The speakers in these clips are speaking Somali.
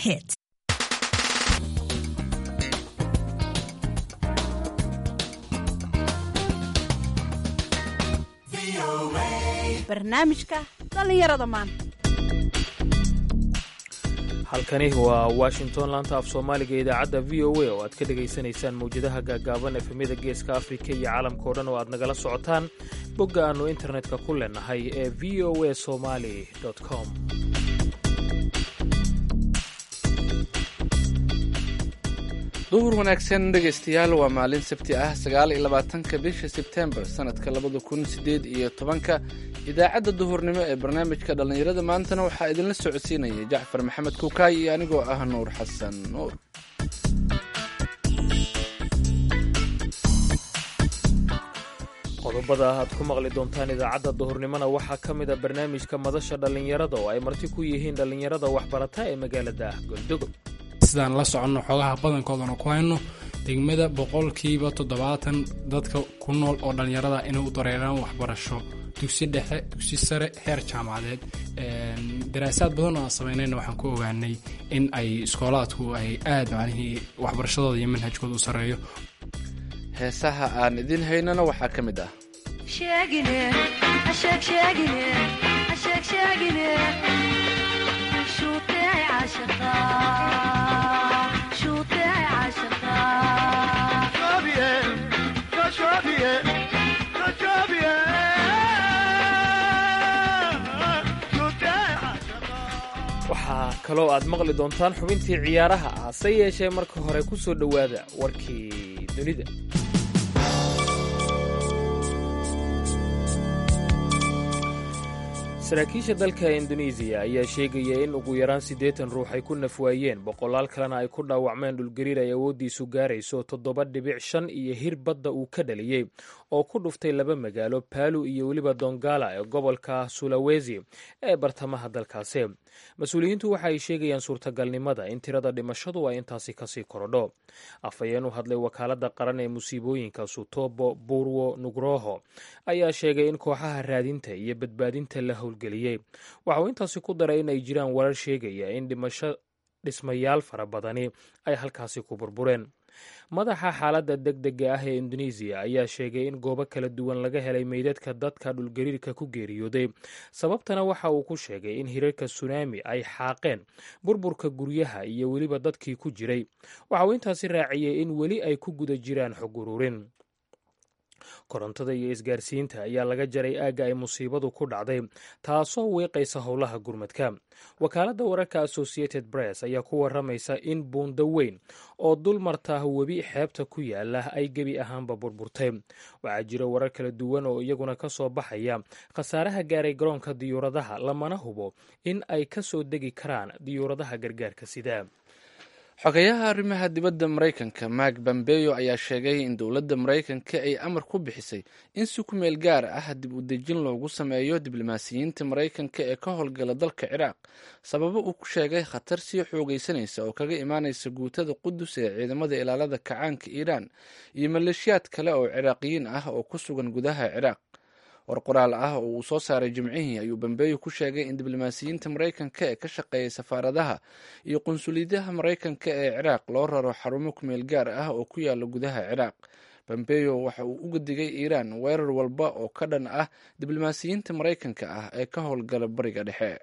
hit. barnaamijka dhallinyarada maanta halkani waa washington laanta af soomaaliga idaacadda v o a oo aad ka dhegaysanaysaan mawjadaha gaagaaban efemyada geeska afrika iyo caalamka o dhan oo aad nagala socotaan bogga aannu internetka ku leenahay ee v o a somali com duhur wanaagsan dhegaystayaal waa maalin sabti ah sagaal iyo labaatanka bisha sebtembar sanadka labada kun sideed iyo tobanka idaacadda duhurnimo ee barnaamijka dhallinyarada maantana waxaa idinla socodsiinaya jacfar maxamed kuukaay iyo anigoo ah nuur xasan nuur qodobada aad ku maqli doontaan idaacadda duhurnimona waxaa ka mid a barnaamijka madasha dhallinyarada oo ay marti ku yihiin dhallinyarada waxbarata ee magaalada goldogo sidaan la soconno xoogaha badankoodana ku hayno degmada boqolkiiba toddobaatan dadka ku nool oo dhallinyarada inay u dareeraan waxbarasho dugsi dhexe dugsi sare heer jaamacadeed daraasaad badan oo aan samaynayna waxaan ku ogaanay in ay iskoolaadku ay aad macnihii waxbarashadooda iyo manhajkooda u sarreeyo heesaha aan idin haynana waxaa ka mid ah waxaa kaloo aad maqli doontaan xubintii ciyaaraha ah hase yeeshee marka hore ku soo dhowaada warkii dunida saraakiisha dalka indonesiya ayaa sheegaya in ugu yaraan siddeetan ruux ay ku nafwaayeen boqolaal kalena ay ku dhaawacmeen dhulgariir ay awooddiisu gaarayso toddoba dhibic shan iyo hir badda uu ka dhaliyey oo ku dhuftay laba magaalo baalu iyo weliba dongala ee gobolka sulawesi ee bartamaha dalkaasi mas-uuliyiintu waxa ay sheegayaan suurtagalnimada in tirada dhimashadu ay intaasi kasii korodho afhayeen u hadlay wakaaladda qaran ee musiibooyinka sutobo burwo nugroho ayaa sheegay in kooxaha raadinta iyo badbaadinta la howlgeliyey waxa uu intaasi ku daray in ay jiraan warar sheegaya in dhimasho dhismayaal fara badani ay halkaasi ku burbureen madaxa xaaladda deg dega ah ee indonesiya ayaa sheegay in goobo kala duwan laga helay meydadka dadka dhulgariirka ku geeriyooday sababtana waxa uu ku sheegay in hirarka sunaami ay xaaqeen burburka guryaha iyo weliba dadkii ku jiray waxa uu intaasi raaciyey in weli ay ku guda jiraan xog ururin korontada iyo isgaarsiinta ayaa laga jaray aagga ay musiibadu ku dhacday taasoo wiiqaysa howlaha gurmadka wakaaladda wararka associated press ayaa ku waramaysa in buundo weyn oo dul martaa webi xeebta ku yaala ay gebi ahaanba burburtay waxaa jira warar kala duwan oo iyaguna ka soo baxaya khasaaraha gaaray garoonka diyuuradaha lamana hubo in ay ka soo degi karaan diyuuradaha gargaarka sida xogayaha arrimaha dibadda maraykanka mark bambeyo ayaa sheegay in dowladda maraykanka ay amar ku bixisay in si ku meel gaar ah dib u dejin loogu sameeyo diblomaasiyiinta maraykanka ee ka howlgala dalka ciraaq sababo uu ku sheegay khatar sii xoogaysanaysa oo kaga imaanaysa guutada qudus ee ciidamada ilaalada kacaanka iiraan iyo maleeshiyaad kale oo ciraaqiyiin ah oo ku sugan gudaha ciraaq war qoraal ah oo uu soo saaray jimcihii ayuu bambeeyo ku sheegay in diblomaasiyiinta maraykanka ee ka shaqeeya safaaradaha iyo qunsuliyadaha maraykanka ee ciraaq loo raro xarumo kumeel gaar ah oo ku yaala gudaha ciraaq bambeyo waxa uu uga digay iiraan weerar walba oo ka dhan ah diblomaasiyiinta maraykanka ah ee ka howlgala bariga dhexe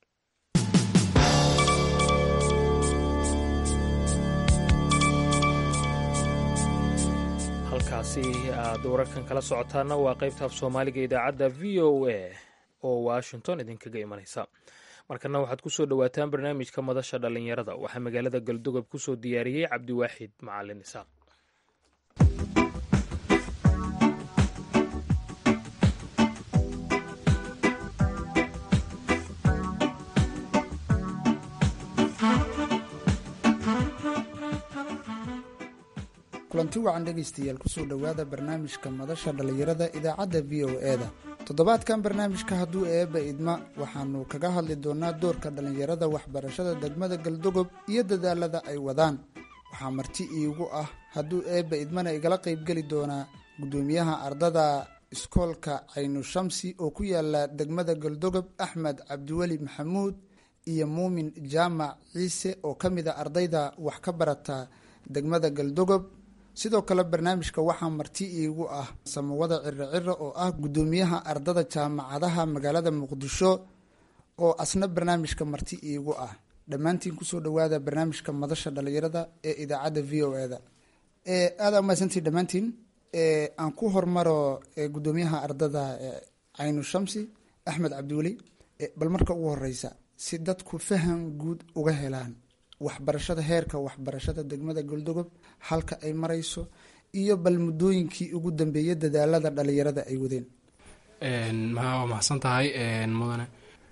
halkaasi aad wararkan kala socotaana waa qaybta af soomaaliga idaacadda v o a oo washington idinkaga imanaysa markana waxaad ku soo dhowaataan barnaamijka madasha dhallinyarada waxaa magaalada galdogob ku soo diyaariyey cabdiwaaxid macalin isaaq kulanti wacan dhegaystayaal kusoo dhowaada barnaamijka madasha dhallinyarada idaacadda v o e da toddobaadkan barnaamijka hadduu eebba idma waxaanu kaga hadli doonaa doorka dhallinyarada waxbarashada degmada galdogob iyo dadaalada ay wadaan waxaa marti iigu ah hadduu eebba idmana igala qaybgeli doonaa guddoomiyaha ardada iskoolka caynu shamsi oo ku yaala degmada galdogob axmed cabdiweli maxamuud iyo muumin jaamac ciise oo ka mid a ardayda wax ka barata degmada galdogob sidoo kale barnaamijka waxaa marti iigu ah samawada ciro ciro oo ah guddoomiyaha ardada jaamacadaha magaalada muqdisho oo asna barnaamijka marti iigu ah dhammaantiin kusoo dhawaada barnaamijka madasha dhalinyarada ee idaacadda v o eda aada umahadsantii dhammaantiin aan ku hormaro guddoomiyaha ardada caynu shamsi axmed cabdiweli bal marka ugu horeysa si dadku faham guud uga helaan waxbarashada heerka waxbarashada degmada goldogob halka ay marayso iyo bal muddooyinkii ugu dambeeyay dadaalada dhalinyarada ay wadeen waa mahadsan tahay mudane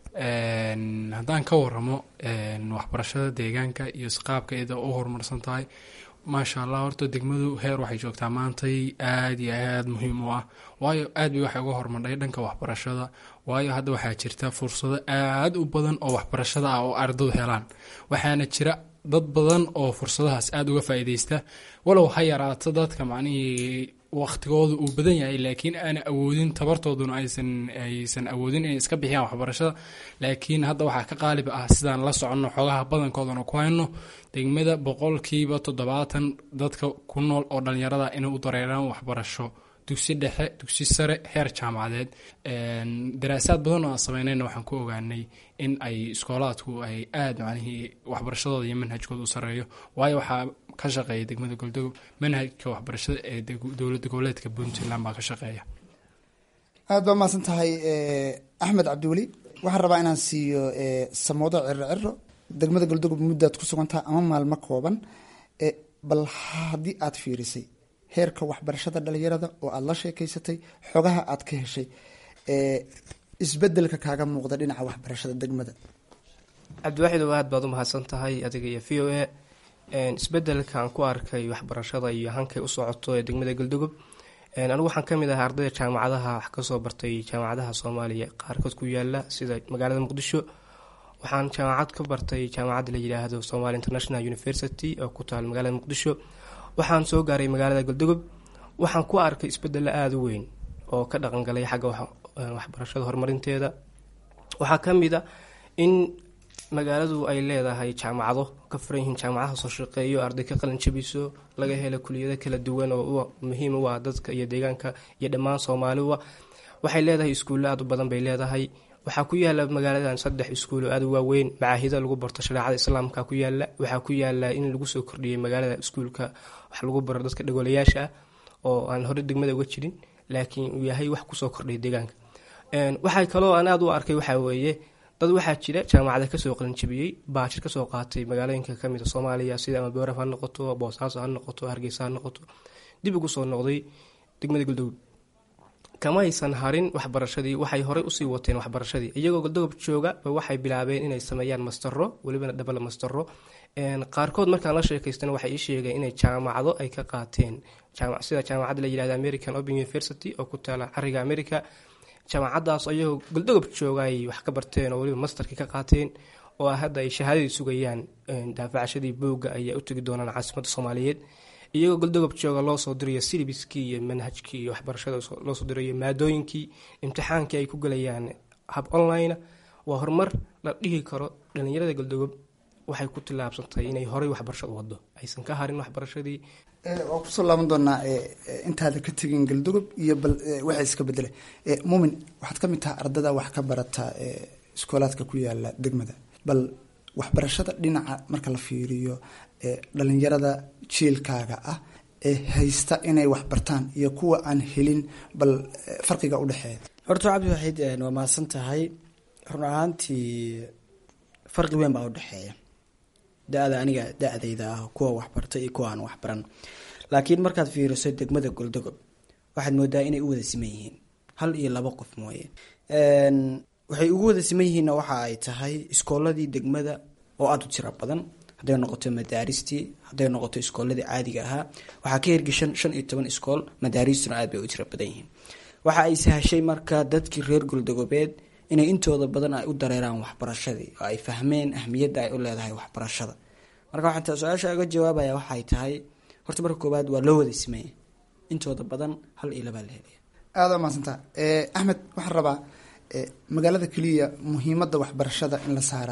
haddaan ka waramo waxbarashada deegaanka iyo isqaabka iyada u horumarsan tahay maasha allah horta degmadu heer waxay joogtaa maantay aada iyo aada muhiim u ah waayo aad bay waxay uga hormardhay dhanka waxbarashada waayo hadda waxaa jirta fursado aada u badan oo waxbarashada ah oo ardadu helaan waxaana jira dad badan oo fursadahaas aada uga faa-ideysta walow ha yaraato dadka macnihii waqtigooda uu badan yahay laakiin aana awoodin tabartooduna aysan aysan awoodin inay iska bixiyaan waxbarashada laakiin hadda waxaa ka qaalib ah sidaan la soconno xogaha badankoodana ku hayno degmada boqolkiiba toddobaatan dadka ku nool oo dhalinyarada inay u dareeraan waxbarasho dugsi dhexe dugsi sare heer jaamacadeed daraasaad badan oo aan sameynayna waxaan ku ogaanay in ay iskoolaadku ay aada macnihii waxbarashadooda iyo manhajkooda u sareeyo waayo waxaa ka shaqeeya degmada goldogob manhajka waxbarashada ee dowlada goboleedka puntland baa ka shaqeeya aada baa mahadsan tahay axmed cabdiweli waxaan rabaa inaan siiyo samoodo ciro ciro degmada goldogob muddaad ku sugantaha ama maalmo kooban bal haddii aad fiirisay heerka waxbarashada dhalinyarada oo aada la sheekeysatay xogaha aad ka heshay isbedelka kaaga muuqda dhinaca waxbarashada degmada cabdiwaaxid oo aad baad u mahadsan tahay adiga iyo v o a isbedelkaan ku arkay waxbarashada iyo hankay u socoto ee degmada galdogob anigu waxaan kamid ahaa ardayda jaamacadaha wax kasoo bartay jaamacadaha soomaaliya qaarkood ku yaala sida magaalada muqdisho waxaan jaamacad ka bartay jaamacadda la yidhaahdo somalia international university oo ku taal magaalada muqdisho waxaan soo gaaray magaalada galdogob waxaan ku arkay isbedelo aada u weyn oo ka dhaqangalay xagga waxbarashada horumarinteeda waxaa kamid a in magaaladu ay leedahay jaamacado ka furan yihiin jaamacadaha soo shaqeeyo arday ka qalin jabiso laga helo kuliyado kala duwan oo muhiim u ah dadka iyo deegaanka iyo dhammaan soomaaliba waxay leedahay iskuullo aada u badan bay leedahay waxaa ku yaala magaaladan saddex iskuul oo aada u waaweyn macaahido lagu barto shareecada islaamka ku yaala waxaa ku yaala in lagu soo kordhiyey magaalada iskuulka wax lagu baro dadka dhagoolayaasha ah oo aan hore degmada uga jirin laakiin uu yahay wax kusoo kordhay deegaanka waxay kaloo aan aada u arkay waxaa weeye dad waxaa jira jaamacada kasoo qalinjabiyey baajir kasoo qaatay magaalooyinka kamid a soomaaliya sida ama booraf ha noqoto boosaaso ha noqoto hargeysa ha noqoto dib ugu soo noqday degmada galdogob kama aysan harin waxbarashadii waxay horey usii wateen waxbarashadii iyagoo galdogob jooga ba waxay bilaabeen inay sameeyaan mastaro welibana dhabala mastaro qaarkood markaan la sheekaystana waxay ii sheegeen inay jaamacado ay ka qaateen sida jaamacadda la yihahda american open university oo ku taala cariga america jaamacadaas ayagoo galdogob jooga ay wax ka barteen oo weliba masterkii ka qaateen oo hadda ay shahaadadii sugayaan daafacashadii booga ayaa u tegi doonaan caasimadda soomaaliyeed iyagoo galdogob jooga loo soo dirayo silibiskii iyo manhajkii iyo waxbarashada loo soo dirayo maadooyinkii imtixaankii ay ku gelayaan hab online waa horumar la dhihi karo dhalinyarada galdogob waxay ku tilaabsantay inay horey waxbarashada wado aysan ka harin waxbarashadii waa kusoo laaban doonaa intaada ka tegin galdogob iyo bal waxa iska bedela muumin waxaad ka mid taha ardada wax ka barata iskoolaadka ku yaala degmada bal waxbarashada dhinaca marka la fiiriyo dhalinyarada jiilkaaga ah ee haysta inay waxbartaan iyo kuwa aan helin bal farqiga udhexeeya horta cabdi waxiid waa mahadsan tahay run ahaantii farqi weyn baa udhexeeya da-da aniga da-dayda ah kuwa waxbarta iyo kuwa aan waxbaran laakiin markaad fiiriso degmada goldogob waxaad moodaa inay u wada siman yihiin hal iyo laba qof mooye waxay ugu wada siman yihiinna waxa ay tahay iskooladii degmada oo aada u tiro badan hadday noqoto madaaristii hadday noqoto iskooladii caadiga ahaa waxaa ka hirgashan shan iyo toban iskool madaaristuna aad bay u tiro badan yihiin waxa ay sahashay marka dadkii reer goldogobeed inay intooda badan ay u dareeraan waxbarashadii oo ay fahmeen ahmiyadda ay u leedahay waxbarashada marka waxaan su-aasha uga jawaabaya waxay tahay horta marka koowaad waa loo wada simaya intooda badan hal iyo labaa la helaya aada maadsantaa axmed waxaan rabaa magaalada keliya muhiimadda waxbarashada in la saaraa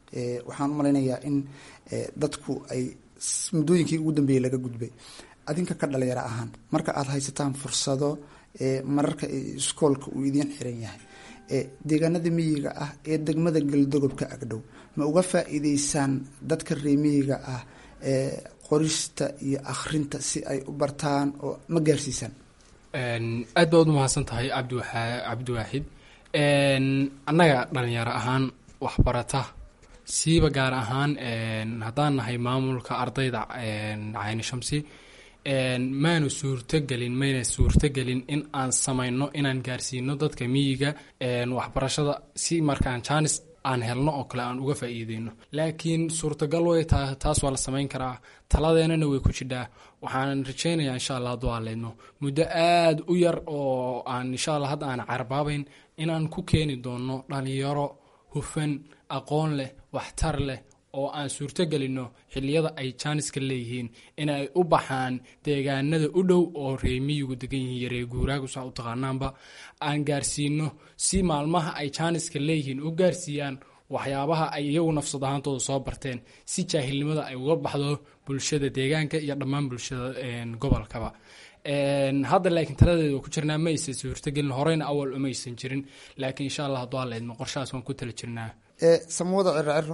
waxaan u malaynayaa in dadku ay muddooyinkii ugu dambeeyey laga gudbay adinka ka dhalinyaro ahaan marka aada haysataan fursado mararka iskoolka uu idiin xiran yahay deegaanada miyiga ah ee degmada galdogob ka agdhow ma uga faa-iideysaan dadka reemiyiga ah qorista iyo akhrinta si ay u bartaan oo ma gaarsiisaan aad baad u mahadsan tahay cabdiwaaxid annaga dhalinyaro ahaan waxbarata siiba gaar ahaan haddaan nahay maamulka ardayda cayni shamsi maanu suurtogelin mayna suurtogelin in aan samayno inaan gaarsiino dadka miyiga waxbarashada si markaan jaanis aan helno oo kale aan uga faa-iideyno laakiin suurtagal way taa taas waa la samayn karaa taladeenana way ku jidhaa waxaan rajeynayaa insha allah hadduu aleydno muddo aada u yar oo aan insha allah hadda aan carbaabayn inaan ku keeni doono dhalinyaro hufan aqoon leh waxtar leh oo aan suurto gelino xiliyada ay jaaniska leeyihiin inay u baxaan deegaanada u dhow oo reemiyigu degan yihiin yaree guuraagu saa u taqaanaanba aan gaarsiino si maalmaha ay jaaniska leeyihiin u gaarsiiyaan waxyaabaha ay iyagu nafsad ahaantooda soo barteen si jaahilnimada ay uga baxdo bulshada deegaanka iyo dhammaan bulshada gobolkaba hadda laakiin taladeeda waa ku jirnaa ma aysan suurtogelin horeyna awal uma aysan jirin laakiin insha allah hadduu aleedmo qorshahaas waan ku tala jirnaa samawada ciro ciro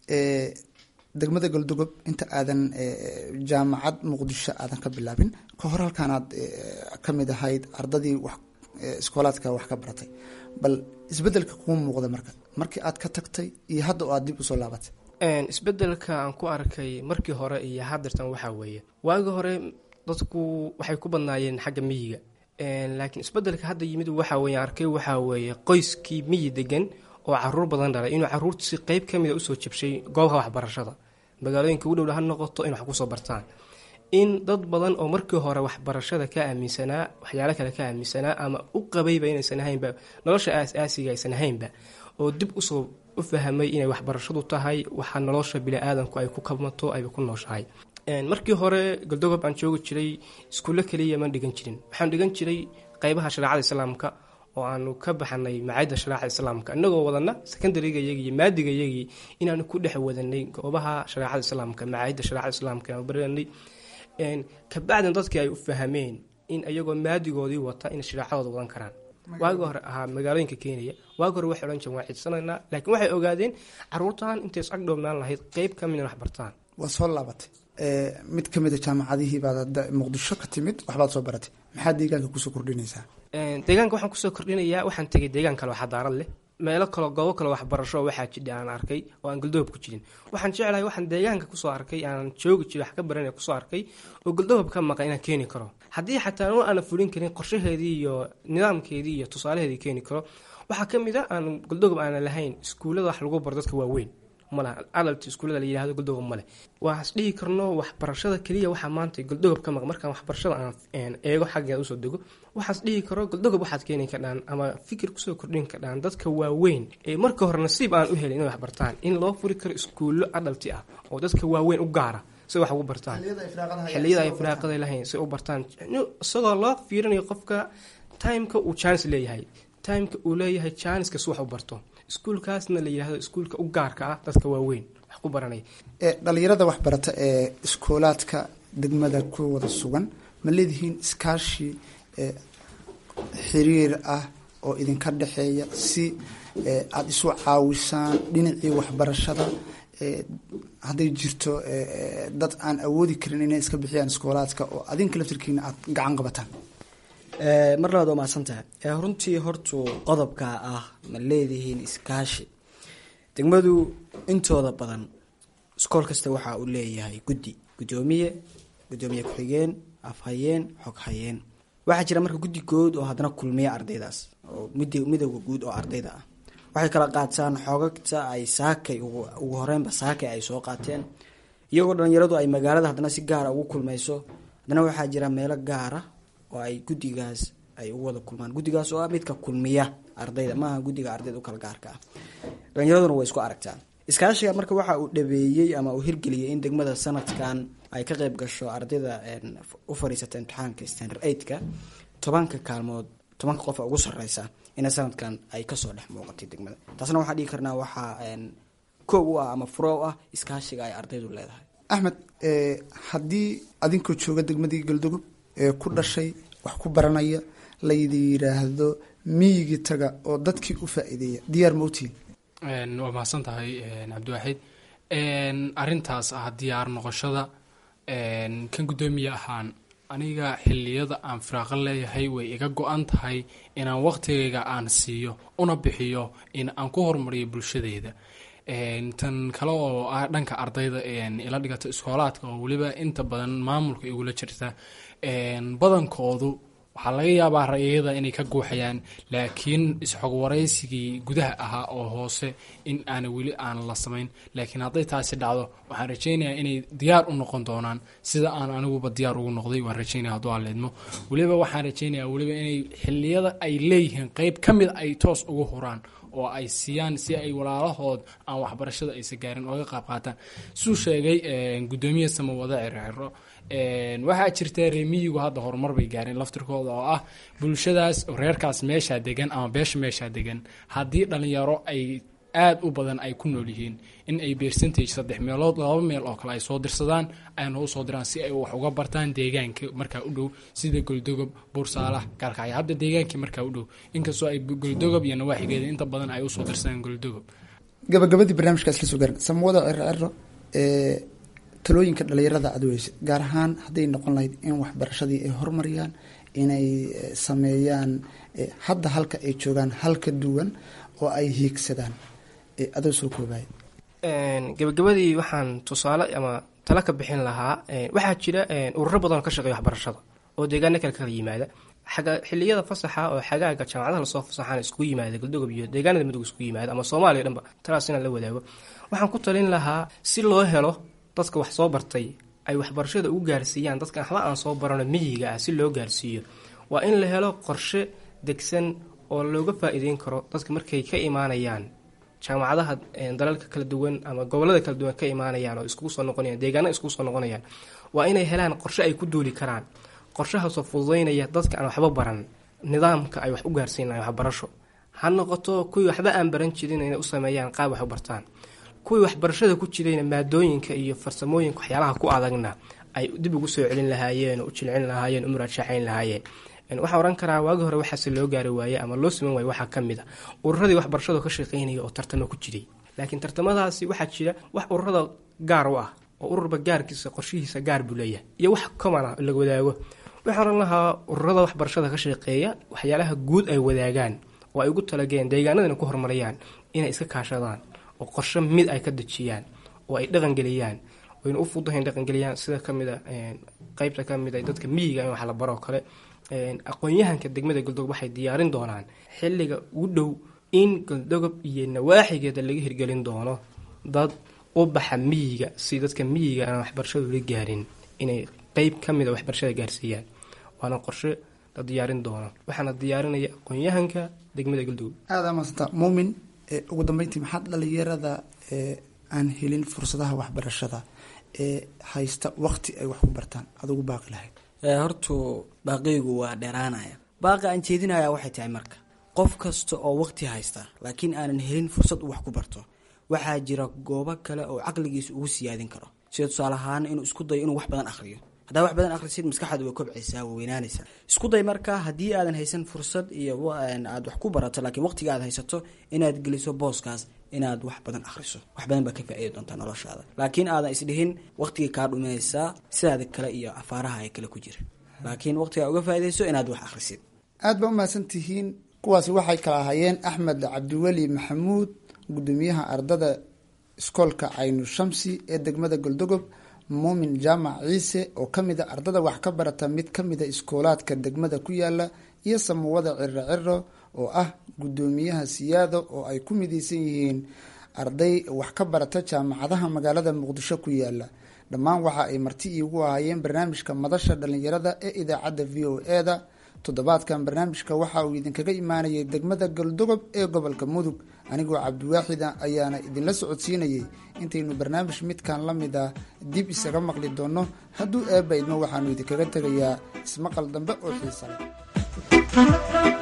degmada galdogob inta aadan jaamacad muqdisho aadan ka bilaabin ka hor halkaanaad ka mid ahayd ardadii wax iskoolaadka wax ka baratay bal isbedelka kuu muuqda marka markii aad ka tagtay iyo hadda oo aad dib usoo laabatay isbedelka aan ku arkay markii hore iyo hadeertan waxaa weeye waagi hore dadku waxay ku badnaayeen xagga miyiga laakiin isbedelka hadda yimid waxa weye arkay waxaa weeye qoyskii miyi degan oo caruur badan dhalay inuu caruurtiisi qeyb ka mida usoo jabshay goobaha waxbarashada magaalooyinka u dhowdha ha noqoto in wax kusoo bartaan in dad badan oo markii hore waxbarashada ka aaminsanaa waxyaalo kale ka aaminsanaa ama u qabayba inaysan ahaynba nolosha aas-aasiga aysan ahaynba oo dib usoo u fahmay inay waxbarashadu tahay waxa nolosha bini-aadanku ay ku kabmato ayba ku nooshahay markii hore galdogob aan joogi jiray iskuulle kaliya maan dhigan jirin waxaan dhigan jiray qeybaha shareecada islaamka oo aanu ka baxanay macaayadda shareecada islaamka inagoo wadana secondariga iyagii iyo maadiga iyagii inaanu ku dhex wadanay goobaha shareecada islaamka macaayadda shareecada islaamka inaanu baranay kabacdin dadkii ay u fahameen in iyagoo maadigoodii wata inay shareecadooda wadan karaan waagi hore ahaa magaalooyinka kenya waagi hore waxay odhan jireen waa cidsanaynaa laakiin waxay ogaadeen caruurtan intay is agdhownaan lahayd qeyb ka mid in wax bartaan waa soo laabatay mid ka mid a jaamacadihii baad hadda muqdisho ka timid waxbaad soo baratay maxaa deegaanka kusoo kordhinaysaa deegaanka waxaan kusoo kordhinayaa waxaan tegay deegaan kale oo xadaarad leh meelo kaleo goobo kale waxbarasho waxaa jidha aan arkay oo aan galdohob ku jirin waxaan jeclahay waxaan deegaanka kusoo arkay aan joogi jiri wax ka baranaya kusoo arkay oo galdohob ka maqan inaan keeni karo haddii xataa n aana fulin karin qorshaheedii iyo nidaamkeedii iyo tusaalaheedii keeni karo waxaa ka mid a aan galdogob aanan lahayn iskuullada wax lagu baro dadka waaweyn maleh adalt iskuullada la yihahdo galdogob maleh waas dhihi karno waxbarashada keliya waxaa maanta galdogob ka maq markaan waxbarashada aan eego xaggeeda usoo dego waxaas dhihi karo galdogob waxaad keeni kardhaan ama fikir kusoo kordhin kardhaan dadka waaweyn ee marka hore nasiib aan u helin inay waxbartaan in loo furi karo iskuullo adalti ah oo dadka waaweyn u gaara si wax ugu bartaan xiliyada ay firaaqada lahayn si u bartaan isagoo loo fiirinayo qofka timeka uu jaanis leeyahay timeka uu leeyahay jaaniska si wax u barto iskuulkaasna la yihahdo iskuulka u gaarka ah dadka waaweyn wax ku baranaya dhalinyarada waxbarata ee iskoolaadka degmada ku wada sugan ma leedihiin iskaashi xiriir ah oo idinka dhexeeya si aada isu caawisaan dhinacii waxbarashada hadday jirto dad aan awoodi karin inay iska bixiyaan iskoolaadka oo adinka laftirkiina aada gacan qabataan mar labaad waa mahadsantahay runtii hortu qodobka ah ma leedihiin iskaashi degmadu intooda badan iskool kasta waxa uu leeyahay guddi guddoomiye guddoomiye ku-xigeen afhayeen xoghayeen waxaa jira marka guddi good oo haddana kulmiya ardaydaas oo midowga guud oo ardayda ah waxay kala qaataan xogagta ay saakay ugu horeynba saakay ay soo qaateen iyagoo dhalinyaradu ay magaalada haddana si gaara ugu kulmayso haddana waxaa jira meelo gaara oo ay guddigaas ay u wada kulmaan guddigaas oo ah midka kulmiya ardayda maaha guddiga ardayda u kala gaarka ah dhalinyaraduna way isku aragtaa iskaashiga marka waxa uu dhabeeyey ama uu hirgeliyay in degmada sanadkan ay ka qeyb gasho ardayda u fadhiisata imtixaanka standard eightka tobanka kaalmood tobanka qofa ugu sareysa ina sanadkan ay kasoo dhex muuqatay degmada taasna waxaa dhigi karnaa waxaa koow u ah ama furo u ah iskaashiga ay ardaydu leedahay axmed haddii adinkoo jooga degmadii galdogob ee ku dhashay wax ku baranaya laydi yidhaahdo miyigii taga oo dadkii u faa-iideeya diyaar mautiin waa mahadsan tahay cabdiwaaxid arintaas ah diyaar noqoshada kan guddoomiye ahaan aniga xiliyada aan firaaqo leeyahay way iga go-an tahay inaan waqtigayga aan siiyo una bixiyo in aan ku horumariyo bulshadeyda tan kale oo ah dhanka ardayda ila dhigata iskoolaadka oo weliba inta badan maamulka igula jirta badankoodu waxaa laga yaabaa rayada inay ka guuxayaan laakiin isxogwaraysigii gudaha ahaa oo hoose in aana weli aan la samayn laakiin hadday taasi dhacdo waxaan rajaynayaa inay diyaar u noqon doonaan sida aan aniguba diyaar ugu noqday waan rajaynaya hadduu aan leedmo weliba waxaan rajaynayaa weliba inay xiliyada ay leeyihiin qeyb ka mid ay toos ugu huraan oo ay siiyaan si ay walaalahood aan waxbarashada aysa gaarin ooga qaab qaataan suu sheegay guddoomiye samawada circiro waxaa jirta reemiyigu hadda horumar bay gaareen laftirkooda oo ah bulshadaas reerkaas meeshaa degan ama beesha meeshaa degan haddii dhalinyaro ay aada u badan ay ku nool yihiin in ay percentage saddex meelood laba meel oo kale ay soo dirsadaan ayna u soo diraan si ay wax uga bartaan deegaanka markaa u dhow sida goldogob buursaalah gaalkacyo hadda deegaankii markaa u dhow inkastoo ay goldogob iyo nawaaxigeeda inta badan ay usoo dirsadaan goldogob gabagabadii barnaamijkaas la soo gaarin samawada circiro ee talooyinka dhalinyarada aad weyse gaar ahaan hadday noqon lahayd in waxbarashadii ay horumariyaan inay sameeyaan hadda halka ay joogaan halka duwan oo ay hiigsadaan adoo soo koobaya gabagabadii waxaan tusaale ama tala ka bixin lahaa waxaa jira ururo badan oo ka shaqeeya waxbarashada oo deegaano kale kala yimaada xaga xiliyada fasaxa oo xagaaga jaamacadaha lasoo fasaxaan iskugu yimaada galdogob iyo deegaanada midug iskugu yimaada ama soomaaliya dhanba talaas inaan la wadaago waxaan ku talin lahaa si loo helo dadka wax soo bartay ay waxbarashada ugu gaarsiiyaan dadka waxba aan soo barano miyiga ah si loo gaarsiiyo waa in la helo qorshe degsan oo looga faa-iideyn karo dadka markay ka imaanayaan jaamacadaha dalalka kala duwan ama gobolada kala duwan ka imaanayaan oo iskugu soo noqonayaan deegaana iskugu soo noqonayaan waa inay helaan qorshe ay ku duuli karaan qorshahaasoo fududeynaya dadka aan waxba baran nidaamka ay wax u gaarsiinayaan waxbarasho ha noqoto kuwii waxba aan baran jirin inay u sameeyaan qaab wax u bartaan kuwii waxbarashada ku jirayna maadooyinka iyo farsamooyinka waxyaalaha ku adagna ay dib ugu soo celin lahaayeen oo u jilcin lahaayeen u muraajaaxayn lahaayeen waxaan ohan karaa waagi hore waxaase loo gaari waaye ama loo siman waaye waxaa ka mid a ururadii waxbarashada ka shaqeynaya oo tartamo ku jiray laakiin tartamadaasi waxaa jira wax ururada gaar u ah oo ururba gaarkiisa qorshihiisa gaar buu leeyahay iyo wax comana la wadaago waxaan ohan lahaa ururada waxbarashada ka shaqeeya waxyaalaha guud ay wadaagaan oo ay ugu talageen deegaanadana ku horumarayaan inay iska kaashadaan oo qorshe mid ay ka dejiyaan oo ay dhaqangeliyaan wayna u fududahayn dhaqangeliyaan sida kamid a qeybta kamid a dadka miyiga in wax la baroo kale aqoon-yahanka degmada galdogob waxay diyaarin doonaan xilliga ugu dhow in galdogob iyo nawaaxigeeda laga hirgelin doono dad u baxa miyiga si dadka miyiga aan waxbarashadu la gaarin inay qeyb ka mid a waxbarashada gaarsiiyaan waana qorshe la diyaarin doono waxaana diyaarinaya aqoon-yahanka degmada galdogob aada maasanta muumin ugu dambeyntii maxaad dhalinyarada aan helin fursadaha waxbarashada ee haysta waqti ay wax ku bartaan adugu baaqi lahayd hortu baaqiygu waa dheeraanaya baaqi aan jeedinaya waxay tahay marka qof kasta oo waqti haysta laakiin aanan helin fursad uu wax ku barto waxaa jira goobo kale oo caqligiisa ugu siyaadin karo sida tusaale ahaan inuu isku dayo inuu wax badan akhriyo haddaa wax badan akhrisid maskaxaada way kobcaysaa way weynaanaysaa isku day marka haddii aadan haysan fursad iyo aad wax ku barato laakiin waqtiga aad haysato inaad geliso booskaas inaad wax badan akhriso wax badan baa ka faa-iidi doontaa noloshaada laakiin aadan isdhihin waqtigii kaa dhuminaysaa sidaada kale iyo afaaraha ay kale ku jira laakiin waqtigaa uga faa-idayso inaad wax akhrisid aada baa umahadsan tihiin kuwaasi waxay kala ahaayeen axmed cabdiweli maxamuud gudoomiyaha ardada iskoolka caynu shamsi ee degmada goldogob muumin jaamac ciise oo ka mid a ardada wax ka barata mid ka mida iskoolaadka degmada ku yaala iyo samawada ciro ciro oo ah gudoomiyaha siyaado oo ay ku mideysan yihiin arday wax ka barata jaamacadaha magaalada muqdisho ku yaala dhammaan waxa ay marti iigu ahaayeen barnaamijka madasha dhalinyarada ee idaacadda v o e da toddobaadkan barnaamijka waxa uu idinkaga imaanayay degmada galdogob ee gobolka mudug anigoo cabdiwaaxida ayaana idinla socodsiinayay intaynu barnaamij midkan la mid ah dib isaga maqli doonno hadduu eebba idmo waxaanu idinkaga tegayaa ismaqal dambe oo xiisa leh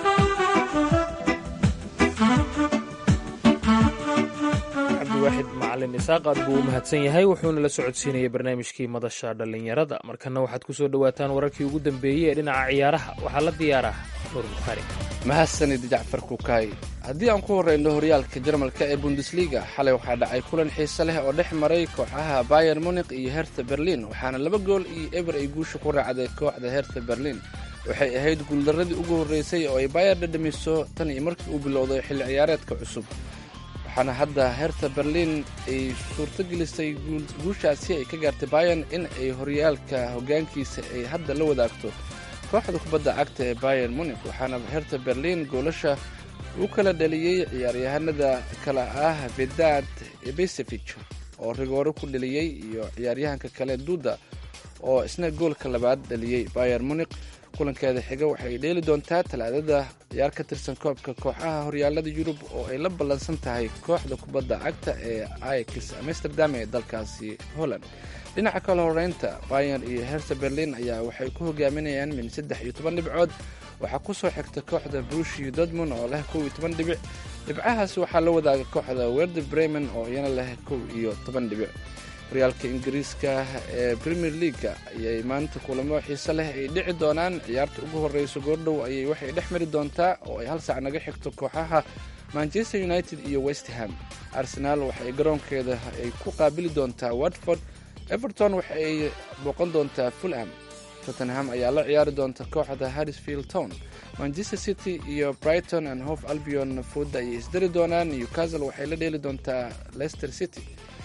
cabdiwaaxid macalin macalin isaaq aad buu u mahadsan yahay wuxuuna la socodsiinayay barnaamijkii madasha dhallinyarada markana waxaad ku soo dhowaataan wararkii ugu dambeeyey ee dhinaca ciyaaraha waxaa la diyaaraa nuur bukhaari mahadsanid jacfar kukaay haddii aan ku horreyno horyaalka jarmalka ee bundesliga xalay waxaa dhacay kulan xiise leh oo dhex maray kooxaha bayer munik iyo hertha berlin waxaana laba gool iyo eber ay guusha ku raacday kooxda hertha berlin waxay ahayd guuldaradii ugu horreysay oo ay bayer dhadhamiso tan iyo markii uu bilowday xilli ciyaareedka cusub waxaana hadda hertha berlin ay suurto gelisay guushaasi ay ka gaartay bayan in ay horyaalka hoggaankiisa ay hadda la wadaagto kooxda kubadda cagta ee bayer munik waxaana hertha berlin goolasha u kala dhaliyey ciyaaryahanada kale ah vedad ebesevich oo rigooro ku dhaliyey iyo ciyaaryahanka kale duda oo isna goolka labaad dhaliyey bayer munik kulankeeda xiga waxay dheeli doontaa talaadada ciyaar ka tirsan koobka kooxaha horyaalada yurub oo ay la ballansan tahay kooxda kubadda cagta ee ix amsterdam ee dalkaasi holland dhinaca kale horeynta bayan iyo hertha berlin ayaa waxay ku hogaaminayaan min saddex iyo toban dhibcood waxaa kusoo xigta kooxda brushi dortmund oo leh kow iyo toban dhibic dhibcahaas waxaa la wadaaga kooxda werder bremen oo iyana leh kow iyo toban dhibic horyaalka ingiriiska ee premier leaga ayay maanta kulamo xiise leh ay dhici doonaan ciyaarta ugu horreysa goordhow ayay waxay dhex mari doontaa oo ay hal saac naga xigto kooxaha manchester united iyo westham arsenaal waxay garoonkeeda ay ku qaabili doontaa watford everton waxa ay booqan doontaa fulham tottenham ayaa la ciyaari doonta kooxda harrisfield town manchester city iyo brighton and hof albion fooda ayay isdari doonaan newcastle waxay la dheeli doontaa leicester city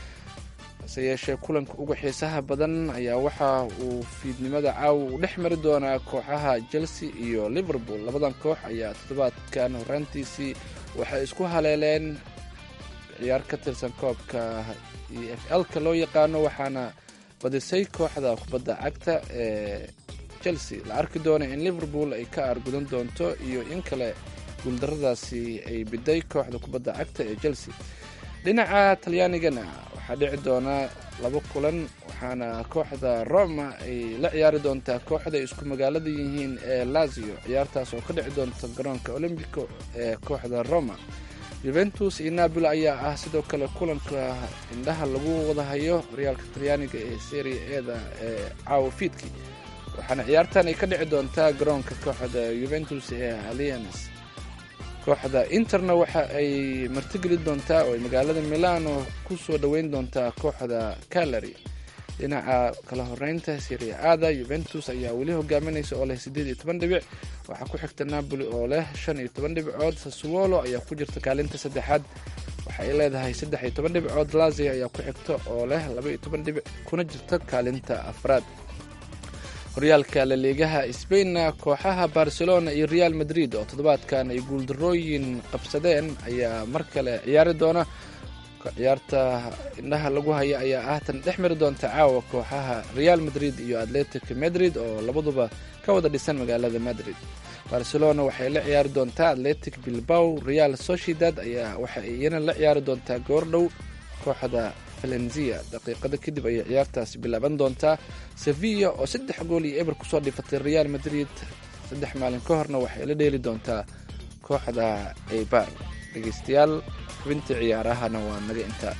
hase yeeshee kulanka ugu xiisaha badan ayaa waxa uu fiidnimada caawa uu dhex mari doonaa kooxaha chelsea iyo liverpool labadan koox ayaa toddobaadkan horaantiisii waxay isku haleeleen ciyaar ka tirsan koobka e f l-ka loo yaqaano waxaana badisay kooxda kubadda cagta ee chelsea la arki doona in liverpool ay ka aargudan doonto iyo in kale guuldaradaasi ay biday kooxda kubadda cagta ee chelsea dhinaca talyaanigana waxaa dhici doona laba kulan waxaana kooxda roma ay la ciyaari doontaa kooxda ay isku magaalada yihiin ee lazio ciyaartaas oo ka dhici doonta garoonka olombico ee kooxda roma juventus iyo napoli ayaa ah sidoo kale kulanka indhaha lagu wadahayo horyaalka talyaaniga ee seria eeda ee caawa fiidki waxaana ciyaartan ay ka dhici doontaa garoonka kooxda juventus ee allians kooxda interna waxa ay martigeli doontaa oo ay magaalada milano ku soo dhoweyn doontaa kooxda calary dhinaca kala horeynta seria aada juventus ayaa weli hogaaminaysa oo leh siddeed iyo toban dhibic waxaa ku xigta napoli oo leh shan iyo toban dhibcood sasuolo ayaa ku jirta kaalinta saddexaad waxa ay leedahay saddex iyo toban dhibcood lazia ayaa ku xigta oo leh laba iyo toban dhibic kuna jirta kaalinta afraad horyaalka laliigaha sbainna kooxaha barcelona iyo real madrid oo toddobaadkan ay guuldarooyin qabsadeen ayaa mar kale ciyaari doona ciyaarta indhaha lagu haya ayaa ah tan dhex mari doonta caawa kooxaha real madrid iyo atletic madrid oo labaduba ka wada dhisan magaalada madrid barcelona waxay la ciyaari doontaa atletic bilbao real sociedad ayaa waxay iyana la ciyaari doontaa goordhow kooxda valenzia daqiiqada kadib ayay ciyaartaasi bilaaban doontaa sevilla oo saddex gool iyo eber kusoo dhifatay real madrid saddex maalin ka horna waxay la dheeli doontaa kooxda eibar dhegeystayaal xubintii ciyaarahana waa naga intaa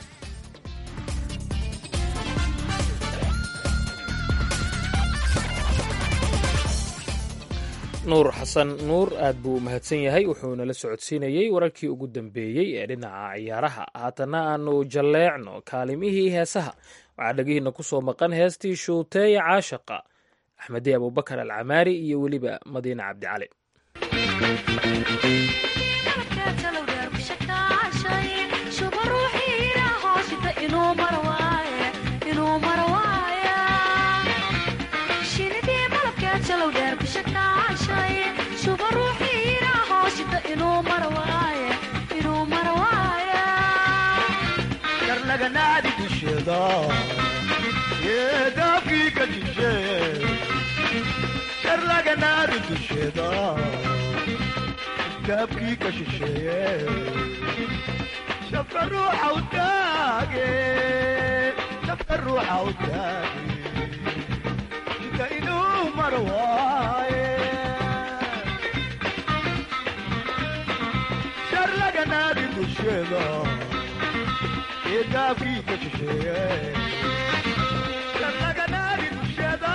nuur xasan nuur aad buu u mahadsan yahay wuxuuna la socodsiinayey wararkii ugu dambeeyey ee dhinaca ciyaaraha haatana aanu jalleecno kaalimihii heesaha waxaa dhegihiina ku soo maqan heestii shuuteeya caashaqa axmedi abubakar alcamaari iyo weliba madiine cabdicali karnaganaadi dusheeda yeedaafkii ka jishe karnaganaadi dusheeda daabkii ka shisheeye shafka ruuxa u taage shafka ruuxa u taage jika inuu mar waaye sharlaganaadi dusheeda daafkii ka shisheeye sharlaganaadi dushada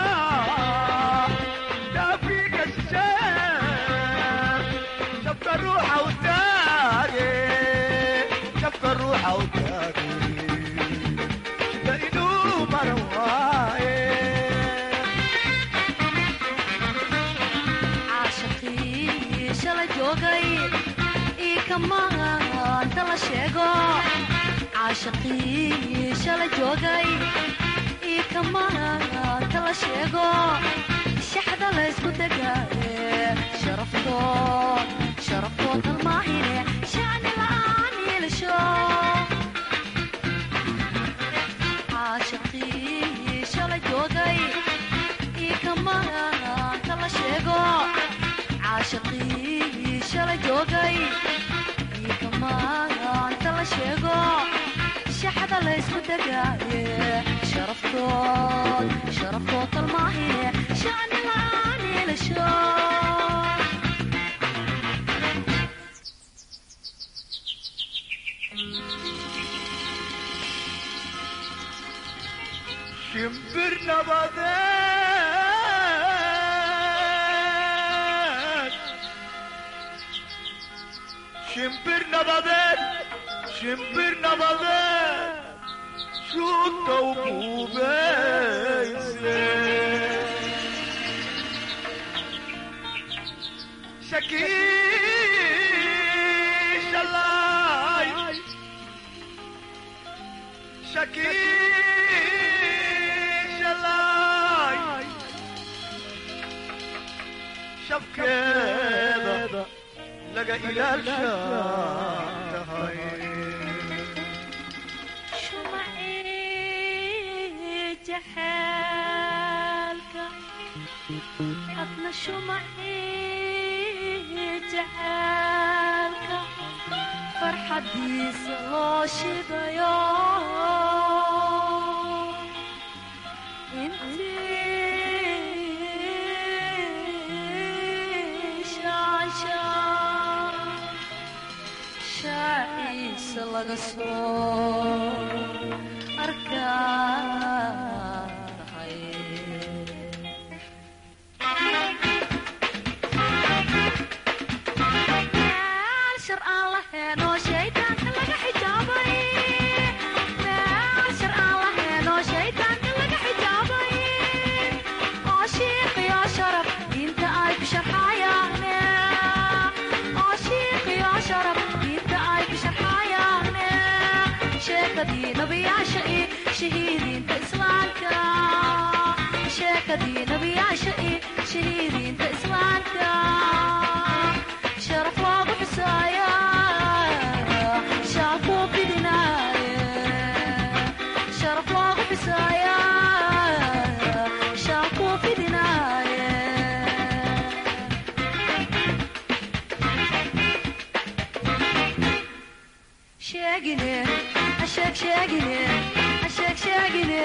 daafkii ka shisheeye shabka ruuxa u taage shabka ruuxa u taage shida inuu maran waaye caashaqii shala joogay ii kamaanta la sheego caashaqii shala joogay ii kamaanta la sheego shaxda laysku degaaye sharaftood sharaftood halmaahine shacni la'aan yeelasho caashaqii shala joogay ii kamaanta la sheego caashaqii shala joogay ii kamaanta la sheego shaxda laysku degaaye sharaftood sharaftood kalmaahine shacni la'aan yeelasho shimbir nabadeed shimbir nabadeed shimbir nabadeed shuuta u buubeyse shakiishalay shakiishalay shabkeeda laga ilaalsha tahay shumacii jaxaalka hadna shumacii jaxaalka farxadiisa loo shidayo intii shaanshaa shaaciisa laga soo arkahay meel shar aan lahayn oo shaydaanka laga xijaabay meel shar aan lahayn oo shaydaanka laga xijaabay oo shiiqiyo sharaf diinta ay ku sharxayaane oo shiiqiyo sharaf diinta ay ku sharxayaane sheekadii nabiyaasha iyo shahiidiinta islaamka sheekadii nabiyaasha iyo shahiidiinta islaamka sharaf loogu xusaaya shaakuu fidinaaye sharaf loogu xusaaya shaakuu fidinaaye sheegine hasheeg sheegine hasheeg sheegine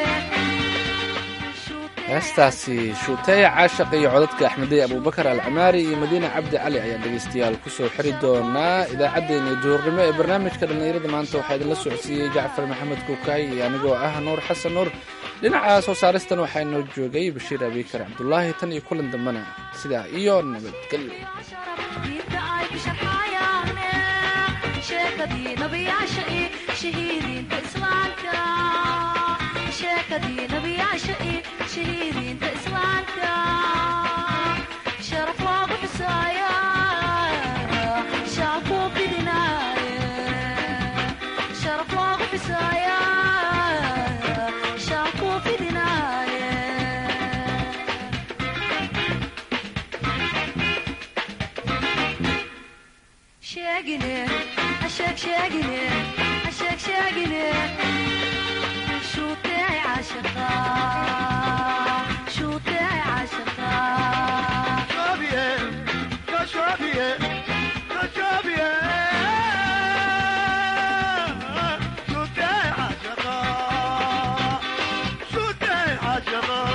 heestaasi shuuteeya caashaq iyo codadka axmedey abuubakar alcamaari iyo madiine cabdi cali ayaan dhegaystayaal kusoo xiri doonaa idaacaddeenii duhurnimo ee barnaamijka dhallinyarada maanta waxaa idinla socodsiiyey jacfar maxamed kuukaay iyo anigoo ah nuur xasan nuur dhinaca soo saaristan waxaa inoo joogay bashiir abiikar cabdulaahi tan iyo kulan dambena sidaa iyo nabadgelyo diinta ay ku sharxayaane sheekadii nabiyaasha iyo shahiidiinta islaamka sheekadii nabiyaasha iyo shahiidiinta islaamka sharaf loogu xusaaya shaakuu fidinaaye sharaf loogu xusaaya shaakuu fidinaaye sheegine hasheeg sheegine hasheeg sheegine shuutee caashaqa shuutee caashaqa Shobie, go shobie, go shobie. Shute ashaqa, shute ashaqa.